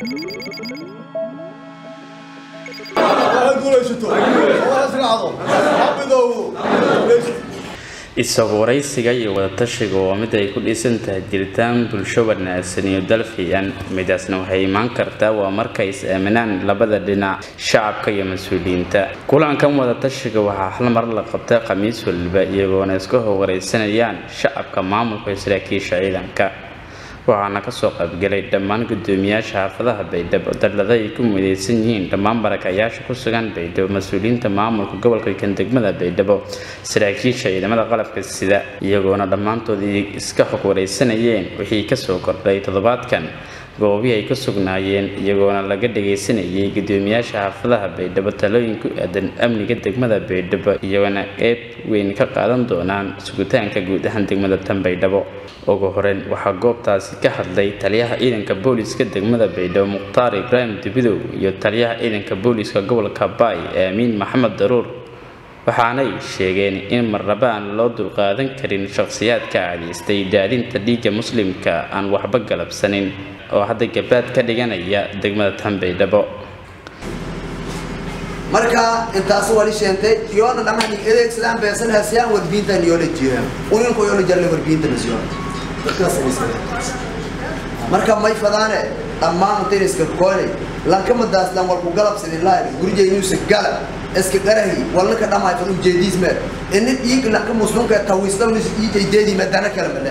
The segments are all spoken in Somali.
isagu waraysiga iyo wadatashiga waa mid ay ku dhisan tahay jiritaan bulsho wanaagsan iyo dal fiican midaasna waxay imaan kartaa waa markay is aaminaan labada dhinac shacabka iyo mas-uuliyiinta kulankan wadatashiga waxaa hal mar la qabtay khamiis waliba iyagoona iska howwaraysanayaan shacabka maamulka iyo saraakiisha ciidanka waxaana kasoo qaybgalay dhammaan gudoomiyaasha xaafadaha baydhabo dallada ay ku midaysan yihiin dhammaan barakayaasha ku sugan baydhabo mas-uuliyiinta maamulka gobolka kan degmada baydhabo saraakiisha ciidamada qalabka sida iyagoona dhammaantood iska xog waraysanayeen wixii kasoo kordhay toddobaadkan goobihii ay ku sugnaayeen iyagoona laga dhagaysanayay gudoomiyaasha xaafadaha baydhabo talooyin ku aadan amniga degmada baydhabo iyagoona qeyb weyn ka qaadan doonaan sugitaanka guud ahaan degmada tan baydhabo ugu horeyn waxaa goobtaasi ka hadlay taliyaha ciidanka booliiska degmada baydhabo mukhtaar ibraahim dubidow iyo taliyaha ciidanka booliiska gobolka baay aamiin maxamed daruur waxaanay sheegeen in marnaba aan loo dulqaadan karin shakhsiyaadka caadaystay daadinta dhiigga muslimka aan waxba galabsanin oo hadda gabaad ka dhiganaya degmada tan baydhabo marka intaas wali sheentay yoona dhammaan adeegsadaan beesan hasiyaan warbiintan yoola jiraan uninku yoola jarle warbiinta nasiyo marka may fadaane dhammaan intayn iska koonay lankamadaas lan walku galabsadin lahayn gurjaynuusa gala iska qarahi walna ka dhamaay fadu jeediis meer ini dhiig lanka muslimka tawiisdawnis iijaydeedii madana kala male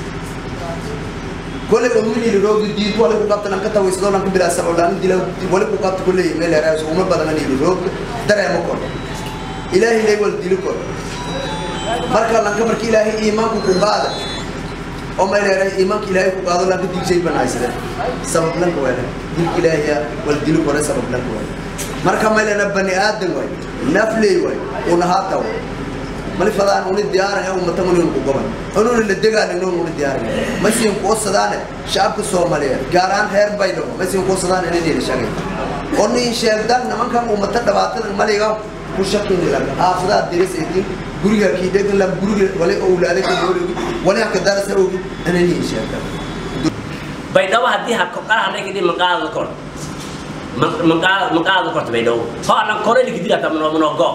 كل يوم اللي روج جديد ولا كقبت لانك تويس دول لانك بلا سبب لان دي ولا كقبت كل يوم اللي راس وما بدنا اللي روج درى مكون إلهي لي ول دي لكون مركا لانك مركي إلهي إيمان كقبادة أو ما إلهي إيمان إلهي كقبادة لانك دي شيء بنايس ده سبب لانك ولا دي إلهي ول دي لكون سبب لانك ولا مركا ما إلهي نبني آدم ولا نفلي ولا ونهاتا ولا mali fadaan uni diyaaran ee ummata mun ku goban unun la degaan inuu uni diyaaran masiin ku sadaan shacabka Soomaaliyeed gaar ahaan heer baydo masiin ku sadaan inay dheer shaqay onni sheegdan nimankan ummata dhabaatan maliga ku shaqin laga aafada diris idin guriga ki degan la guriga wali awlaade ka dooligi wali ka darasa ogi inay sheegdan baydhabo haddii habka qaraha laga dhigay maqaadada kor maqaadada korta baydhabo ho anan kore ligidira tamno monogo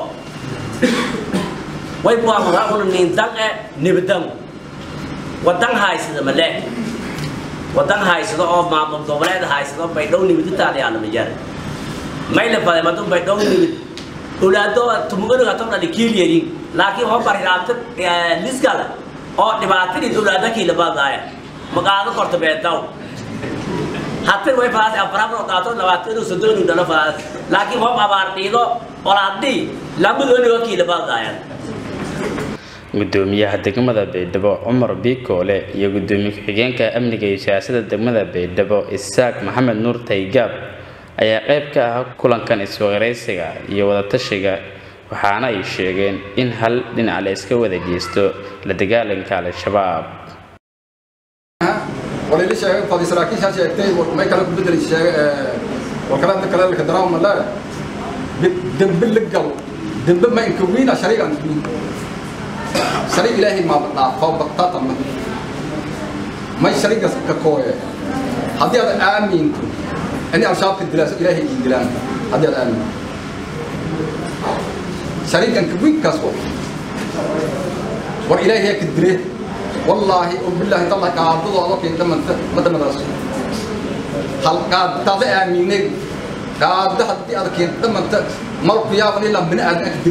way buamuhauna nindan e nibadan wadan haysada male wadan haysado oo maamul goboleed haysado baydhow nibiditaadayaana majara mayla fade madu baydhow nibid ulaado tumuganuga tobdhali kiilyerin laakiin ho bariraabta liskala oo dhibaatadii ulaada kiilabadaaya maqaado korta beedaw hatin way faas afraabro qaato labaatanu soddonu dhalo faas laakiin hob abaar dhiido olaadii lamadonigo kiilabadaaya gudoomiyaha degmada baydhabo cumar biikoole iyo gudoomiye ku-xigeenka amniga iyo siyaasadda degmada baydhabo isaaq maxamed nuur taygaab ayaa qayb ka ah kulankan iswaqaraysiga iyo wadatashiga waxaana ay sheegeen in hal dhinac la iska wada geysto la dagaalanka al-shabaab وليلي شيء فاضي سراكيش هاشي اكتي ما يكلم بدل الشيء وكلام كلام لك دراهم لا دم باللقل دم ما ينكوين شريك عن شريك إلهي ما بطلع فوق بطاطا ما ما شريك ككوية هذه هذا آمين أني أشاب في الدراسة إلهي الدلان هذه هذا آمين شريك كوين كسو وإلهي هيك الدريه والله وبالله تالله كعبد الله كي لما ما تمدرس هل قاد تابع آمينك قاد حد هذا كي لما مرق يا بني لما بني آدم أكدري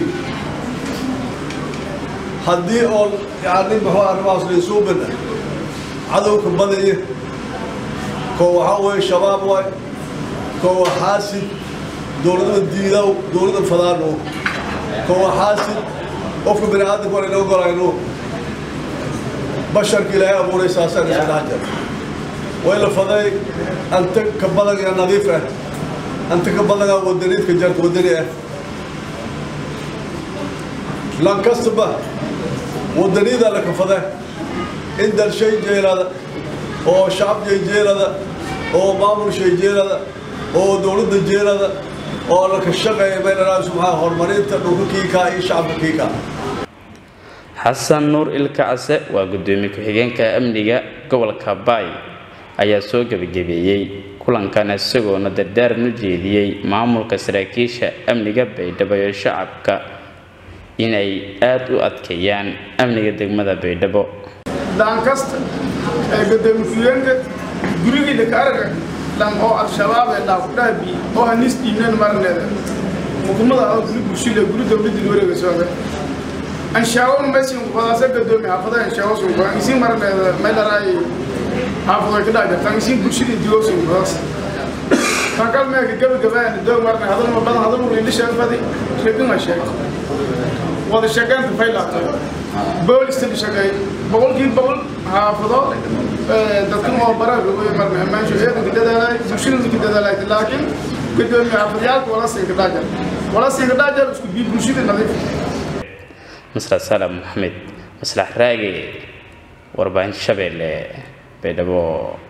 haddii oon yani muxuu arrimahaas laysuu bina cadowka badaya koo waxaa weeye shabaab waay koo waa xaasid dowladada diidaw dowladda fadaano koo waa xaasid qofka bini aadamka waan ina ogolayno basharka ilaahay abuuray saasaan isa dhex jira way la faday anta ka badan ee nadiif ah anta ka badanaa wadaniidka jarta wadani ah lankastaba wadaniida la kafada in dal shay jeelada oo shacab shay jeelada oo maamul shay jeelada oo dowladda jeelada oo la ka shaqeeya meelalaha subxaa horumarinta dhulka kiikaa iyo shacabka kiikaa xasan nuur ilkacase waa gudoomiye ku-xigeenka amniga gobolka baay ayaa soo gebagabeeyey kulankan isagoona dardaaran u jeediyey maamulka saraakiisha amniga baydhabo iyo shacabka inay aada u adkeeyaan amniga degmada baydhabo daankasta ee gadoomiye-ku-yeenka gurigiida ka araga dhan oo al-shabaab ee dhaafudhaabi oo hanis dhiibnan marneeda mukumada oo guri bulshile guri dowladii wareega sooga anshaawo mesin wadaasa gadoomi xaafadaha anshaawo sunko isin marneeda meelaraay xaafadoy ka dhaajirtan isin bulshida digo sunkoos tankal meeka gabagabaan doog marne hadalma badan hadalma lilishaan fadi sheegin sheeg wada shaqeynta faylaatay boolista la shaqeey boqolkiiba boqol xaafado dadkan oo baraha way marna amaansho ciidanka dadaalay bulshada ka dadaalay laakiin gadoomiye xaafadayaalka wala siin ka dhaajar wala siin ka dhaajar isku bii bulshada nadiif masrax salam maxamed maslax raage warbaahinta shabeelle baydhabo